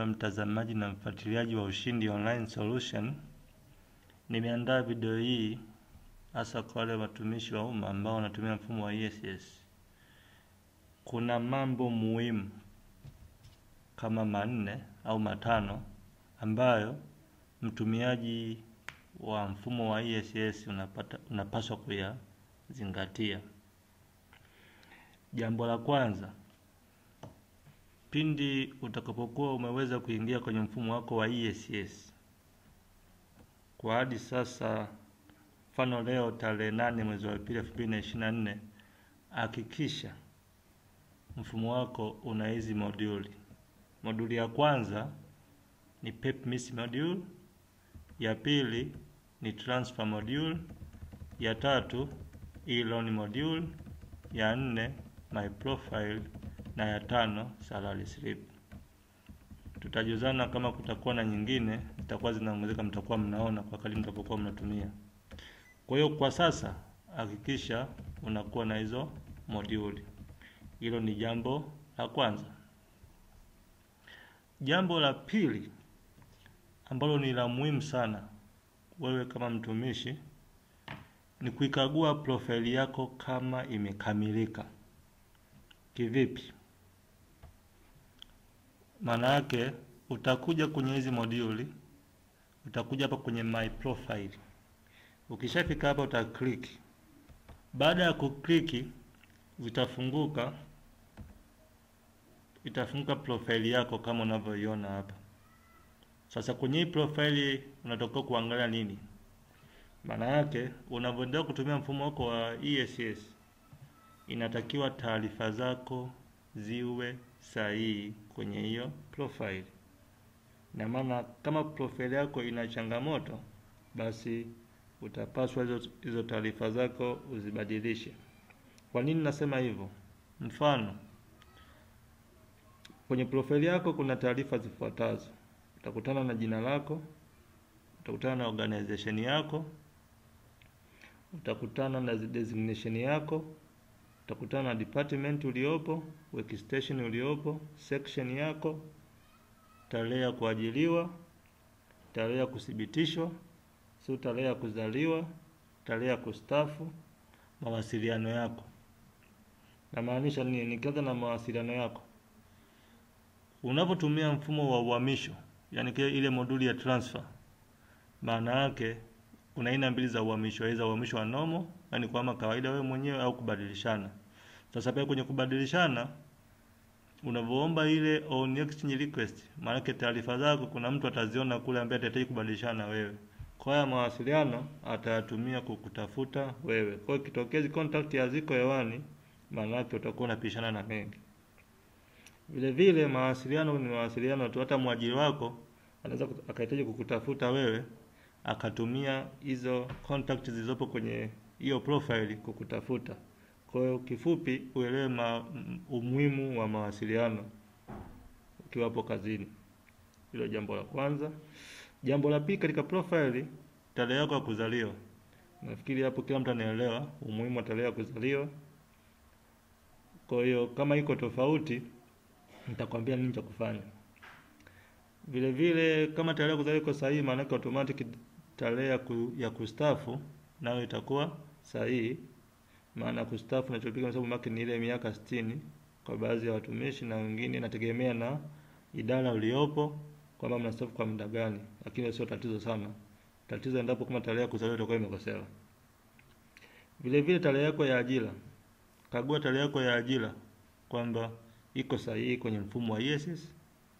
mtazamaji na mfuatiliaji wa Ushindi Online Solution. Nimeandaa video hii hasa kwa wale watumishi wa umma ambao wanatumia mfumo wa ESS. Kuna mambo muhimu kama manne au matano ambayo mtumiaji wa mfumo wa ESS unapata, unapaswa kuyazingatia. Jambo la kwanza, pindi utakapokuwa umeweza kuingia kwenye mfumo wako wa ESS kwa hadi sasa, mfano leo tarehe nane mwezi wa pili elfu mbili na ishirini na nne hakikisha mfumo wako una hizi moduli. Moduli ya kwanza ni PEPMIS module, ya pili ni transfer module, ya tatu e-loan module, ya nne my profile na ya tano salary slip. Tutajuzana kama kutakuwa na nyingine zitakuwa zinaongezeka, mtakuwa mnaona kwa kadri mtapokuwa mnatumia. Kwa hiyo kwa sasa hakikisha unakuwa na hizo moduli. Hilo ni jambo la kwanza. Jambo la pili ambalo ni la muhimu sana wewe kama mtumishi ni kuikagua profile yako kama imekamilika. Kivipi? Maana yake utakuja kwenye hizi moduli, utakuja hapa kwenye my profile. Ukishafika hapa uta click. Baada ya kukliki, zitafunguka itafunguka profile yako kama unavyoiona hapa. Sasa kwenye hii profile unatakiwa kuangalia nini? Maana yake unavyoendelea kutumia mfumo wako wa ESS inatakiwa taarifa zako ziwe sahihi kwenye hiyo profile. Na maana kama profile yako ina changamoto, basi utapaswa hizo hizo taarifa zako uzibadilishe. Kwa nini nasema hivyo? Mfano, kwenye profile yako kuna taarifa zifuatazo: utakutana na jina lako, utakutana na organization yako, utakutana na designation yako, utakutana na department uliopo, workstation uliopo, section yako, tarehe ya kuajiliwa, tarehe ya kuthibitishwa, sio tarehe ya kuzaliwa, tarehe ya kustafu, mawasiliano yako. Namaanisha nini? Nikianza na mawasiliano yako, unapotumia mfumo wa uhamisho, yani ile moduli ya transfer, maana yake kuna aina mbili za uhamisho, aidha uhamisho wa normal, yani kwa kawaida wewe mwenyewe au kubadilishana. Sasa pia kwenye kubadilishana, unavyoomba ile on exchange request, maana yake taarifa zako kuna mtu ataziona kule ambaye atahitaji kubadilishana wewe. Kwa hiyo mawasiliano atayatumia kukutafuta wewe. Kwa hiyo kitokezi contact haziko hewani, maana yake utakuwa unapishana na mengi. Vile vile mawasiliano ni mawasiliano tu, hata mwajiri wako anaweza akahitaji kukutafuta wewe akatumia hizo contact zilizopo kwenye hiyo profile kukutafuta. Kwa hiyo kifupi, uelewe umuhimu wa mawasiliano ukiwapo kazini. Hilo jambo la kwanza. Jambo la pili, katika profile, tarehe yako ya kuzaliwa. Nafikiri hapo kila mtu anaelewa umuhimu wa tarehe ya kuzaliwa. Kwa hiyo kama iko tofauti, nitakwambia nini cha kufanya. Vile vile kama tarehe ya kuzaliwa iko sahihi, maana yake automatic tarehe ya, ku, ya kustafu nayo itakuwa sahihi. Maana kustafu nachopiga hesabu maki ni ile miaka sitini kwa baadhi ya watumishi, na wengine inategemea na idara uliopo kwamba mnastaafu kwa muda gani, lakini sio tatizo sana. Tatizo endapo kama tarehe ya kuzaliwa itakuwa imekosewa. Vile vile tarehe yako ya ajira, kagua tarehe yako ya ajira kwamba iko sahihi kwenye mfumo wa ESS.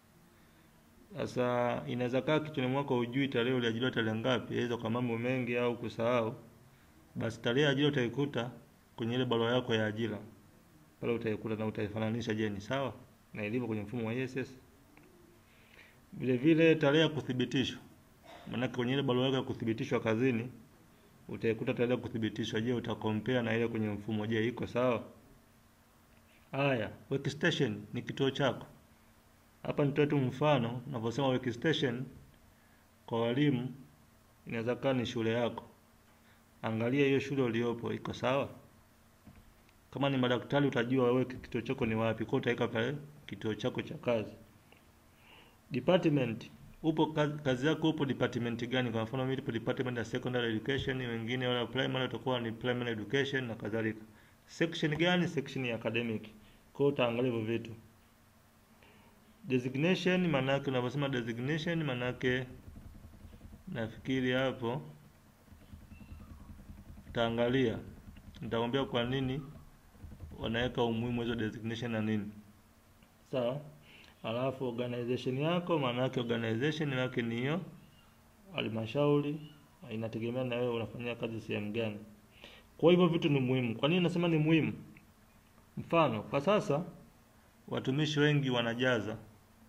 Sasa inaweza kaa kichwani mwako hujui tarehe uliajiriwa tarehe ngapi, aidha kwa mambo mengi au kusahau. Basi tarehe ya ajira utaikuta kwenye ile barua yako ya ajira pale, utaikuta na utaifananisha, je, ni sawa na ilivyo kwenye mfumo wa ESS. Vile vile tarehe ya kuthibitishwa, maana kwenye ile barua yako ya kuthibitishwa kazini utaikuta tarehe ya kuthibitishwa. Je, utakompare na ile kwenye mfumo, je, iko sawa? Haya, workstation ni kituo chako. Hapa nitoe tu mfano, unaposema workstation kwa walimu, inaweza kuwa ni shule yako. Angalia hiyo shule uliopo iko sawa. Kama ni madaktari, utajua wewe kituo chako ni wapi, kwa utaweka pale kituo chako cha kazi. Department upo kazi, kazi yako upo department gani? Kwa mfano mimi nipo department ya secondary education, wengine wala primary watakuwa ni primary education na kadhalika. Section gani? Section ya academic. Kwa hiyo utaangalia hivyo vitu. Designation maana yake unaposema designation maana yake nafikiri hapo utaangalia, nitakwambia kwa nini wanaweka umuhimu hizo designation na nini. Sawa? Alafu organization yako maana yake organization yake ni hiyo halmashauri, inategemea na wewe unafanyia kazi sehemu gani. Kwa hivyo vitu ni muhimu. Kwa nini nasema ni muhimu? Mfano, kwa sasa watumishi wengi wanajaza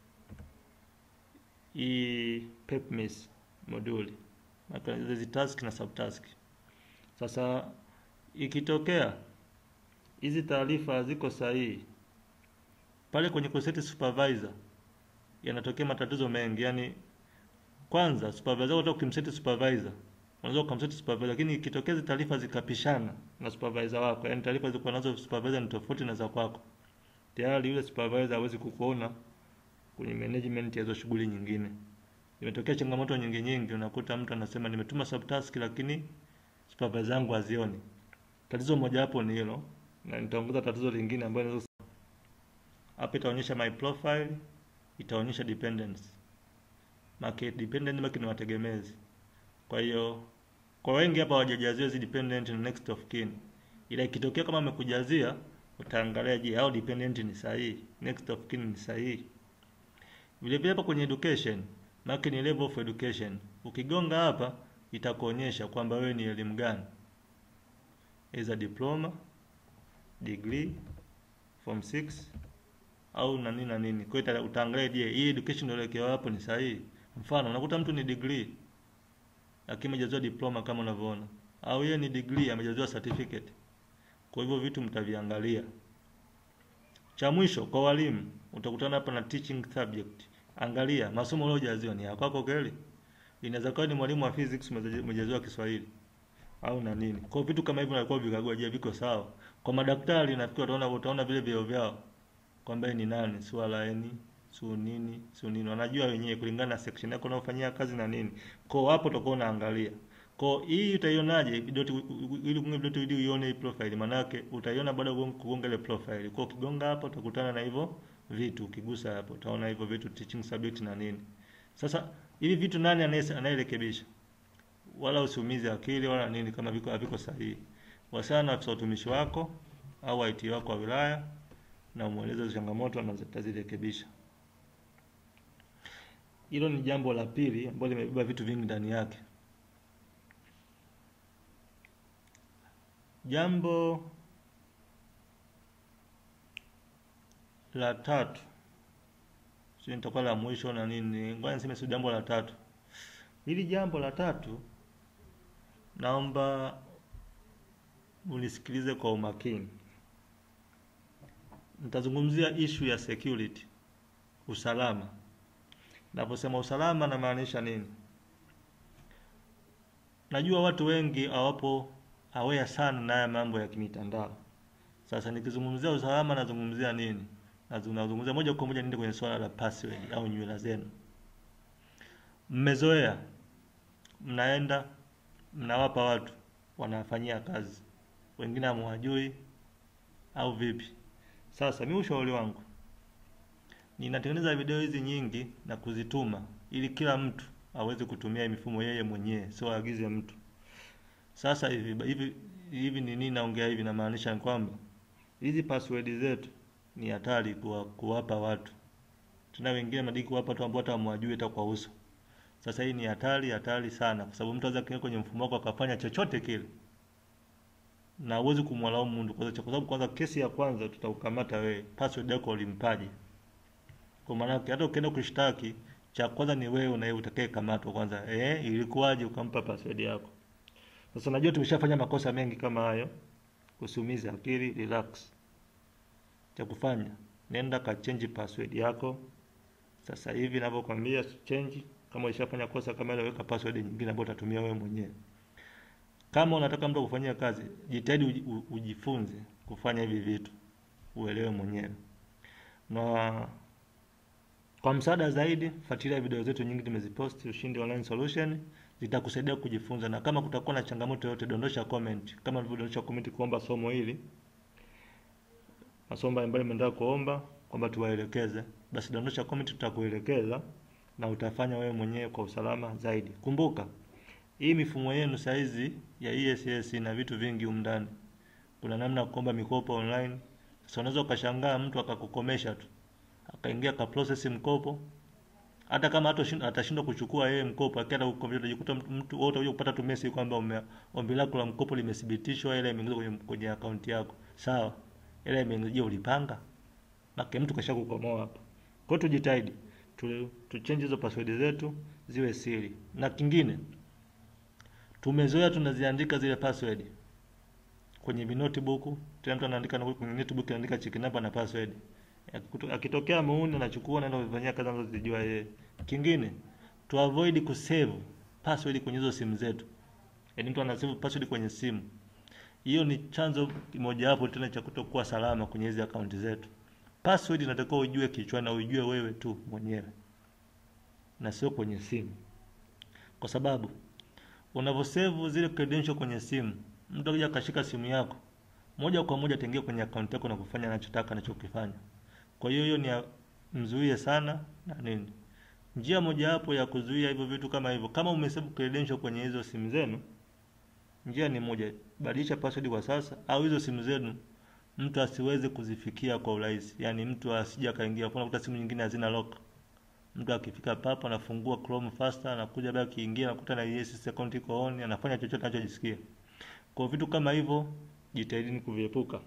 hii PEPMIS moduli hizi task na subtask. Sasa ikitokea hizi taarifa haziko sahihi pale kwenye kuseti supervisor, yanatokea matatizo mengi. Yani kwanza supervisor, hata ukimseti supervisor unaweza ukamseti supervisor, lakini ikitokea hizi taarifa zikapishana na supervisor wako, yani taarifa ziko nazo supervisor ni tofauti na za kwako, tayari yule supervisor hawezi kukuona kwenye management ya hizo shughuli nyingine. Imetokea changamoto nyingi nyingi, unakuta mtu anasema nimetuma subtask lakini supervisor wangu hazioni. Tatizo moja hapo ni hilo, na nitaongeza tatizo lingine ambalo hapa itaonyesha my profile, itaonyesha dependents. Market dependent market ni wategemezi. Kwa hiyo kwa wengi hapa hawajajazia hizi dependent na next of kin. Ila ikitokea kama amekujazia utaangalia je, hao dependent ni sahihi, next of kin ni sahihi. Vile vile hapa kwenye education, market ni level of education. Ukigonga hapa itakuonyesha kwamba wewe ni elimu gani. Either diploma, degree, form 6 au na nini na nini. Kwa hiyo utaangalia je, hii education unaelekewa hapo ni sahihi. Mfano, unakuta mtu ni degree lakini amejaziwa diploma kama unavyoona, au yeye ni degree amejaziwa certificate. Kwa hivyo vitu mtaviangalia. Cha mwisho kwa walimu, utakutana hapa na teaching subject. Angalia masomo uliojaziwa ni ya kwako kweli? Inaweza kuwa ni mwalimu wa physics umejaziwa Kiswahili au na nini. Kwa vitu kama hivyo unakuwa vikagua, je, viko sawa? Kwa madaktari nafikiri utaona utaona vile vyeo vyao kwamba ni nani, swala eni su nini su nini, wanajua wenyewe kulingana na section yako unayofanyia kazi na nini. Kwa hapo utakuwa unaangalia. Kwa hii utaionaje ili kunge dot ili uione hii profile, manake utaiona baada ya kugonga ile profile. Kwa ukigonga hapo utakutana na hivyo vitu, ukigusa hapo utaona hivyo vitu teaching subject na nini. Sasa hivi vitu nani anayerekebisha? Wala usiumize akili wala nini kama viko haviko sahihi. Wasana na afisa utumishi wako au IT wako wa wilaya na umweleze changamoto na zitazirekebisha. Hilo ni jambo la pili ambalo limebeba vitu vingi ndani yake. Jambo la tatu, sio nitakuwa la mwisho na nini, ngoja niseme sio jambo la tatu. Hili jambo la tatu, naomba unisikilize kwa umakini. Nitazungumzia issue ya security, usalama. Naposema usalama namaanisha nini? Najua watu wengi hawapo aware sana na haya mambo ya kimitandao. Sasa nikizungumzia usalama nazungumzia nini? Nazungumzia moja kwa moja niende kwenye swala la password au nywila zenu. Mmezoea, mnaenda mnawapa watu wanafanyia kazi, wengine hamwajui au vipi? Sasa mimi ushauri wangu ninatengeneza video hizi nyingi na kuzituma ili kila mtu aweze kutumia mifumo yeye mwenyewe, sio aagize mtu. Sasa hivi hivi hivi ni nini naongea hivi, namaanisha kwamba hizi password zetu ni hatari kuwa, kuwapa watu tena, wengine madiki kuwapa watu ambao hata hamwajui hata kwa uso. Sasa hii ni hatari hatari sana, kwa sababu mtu anaweza kuingia kwenye mfumo wako akafanya chochote kile na huwezi kumwalaumu mtu kwa sababu kwanza, kesi ya kwanza tutaukamata wewe, password yako ulimpaje? Kwa maana hata ukienda kushtaki, cha kwanza ni wewe na yeye utakaye kamatwa kwanza. Eh, ilikuwaje ukampa password yako? Sasa najua tumeshafanya makosa mengi kama hayo. Usiumize akili, relax. Cha kufanya, nenda ka change password yako. Sasa hivi ninavyokuambia change, kama ulishafanya kosa kama hilo, weka password nyingine ambayo utatumia wewe mwenyewe. Kama unataka mtu kufanyia kazi, jitahidi ujifunze kufanya hivi vitu, uelewe mwenyewe. Na Kwa msaada zaidi, fuatilia video zetu nyingi tumeziposti Ushindi Online Solution, zitakusaidia kujifunza, na kama kutakuwa na changamoto yoyote, dondosha comment kama ulivyodondosha comment kuomba somo hili, masomo ambayo umeenda kuomba kwamba tuwaelekeze, basi dondosha comment, tutakuelekeza na utafanya wewe mwenyewe kwa usalama zaidi. Kumbuka hii mifumo yenu saizi ya ESS ina vitu vingi humu ndani. Kuna namna ya kuomba mikopo online. Sasa unaweza ukashangaa mtu akakukomesha tu akaingia ka process mkopo, hata kama atashindwa kuchukua yeye mkopo, akienda kukomesha, utajikuta mtu wote uje kupata tu message kwamba ombi lako la mkopo limethibitishwa, ile imeingizwa kwenye, kwenye akaunti yako. Sawa, ile imeingizwa, ulipanga na mtu kashakukomoa hapa. Kwa hiyo tujitahidi tu, tu change hizo password zetu ziwe siri. Na kingine tumezoea tunaziandika zile password kwenye notebook, tena mtu anaandika kwenye notebook anaandika check number na password. Akitokea muuni anachukua naenda kufanyia kazi anazozijua yeye. Kingine tu avoid kusave password kwenye hizo simu zetu. Yaani mtu anasave password kwenye simu. Hiyo ni chanzo kimoja hapo tena cha kutokuwa salama kwenye hizi akaunti zetu. Password inatakiwa ujue kichwani na ujue wewe tu mwenyewe na sio kwenye simu, kwa sababu unavyosave zile credential kwenye simu, mtu akija akashika simu yako moja kwa moja ataingia kwenye akaunti yako na kufanya anachotaka anachokifanya. Kwa hiyo hiyo ni mzuie sana na nini. Njia mojawapo ya kuzuia hivyo vitu kama hivyo, kama umesave credential kwenye hizo simu zenu, njia ni moja, badilisha password kwa sasa, au hizo simu zenu mtu asiweze kuzifikia kwa urahisi, yaani mtu asije akaingia. Kuna kuta simu nyingine hazina lock, mtu akifika papo anafungua Chrome faster, anakuja baada akiingia anakuta na yes account iko on, anafanya chochote anachojisikia. Kwa vitu kama hivyo jitahidini kuviepuka.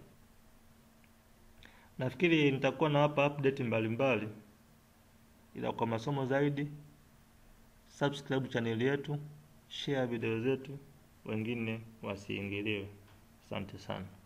Nafikiri nitakuwa nawapa update mbalimbali, ila kwa masomo zaidi subscribe channel yetu, share video zetu, wengine wasiingiliwe. Asante sana.